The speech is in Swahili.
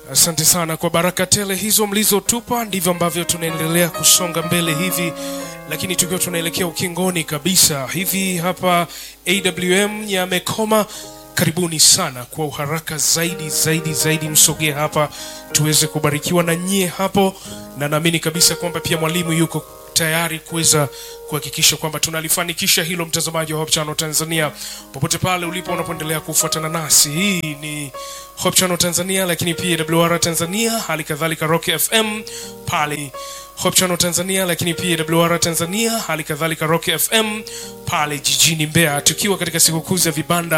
Asante sana kwa baraka tele hizo mlizotupa. Ndivyo ambavyo tunaendelea kusonga mbele hivi, lakini tukiwa tunaelekea ukingoni kabisa hivi hapa AWM Nyamekoma. Karibuni sana kwa uharaka zaidi zaidi zaidi, msogee hapa tuweze kubarikiwa na nyie hapo, na naamini kabisa kwamba pia mwalimu yuko tayari kuweza kuhakikisha kwamba tunalifanikisha hilo. Mtazamaji wa Hope Channel Tanzania, popote pale ulipo unapoendelea kufuatana nasi, hii ni Hope Channel Tanzania, lakini pia WR Tanzania, hali kadhalika Rock FM pale Hope Channel Tanzania, lakini pia WR Tanzania, hali kadhalika Rock FM pale jijini Mbeya, tukiwa katika sikukuu za vibanda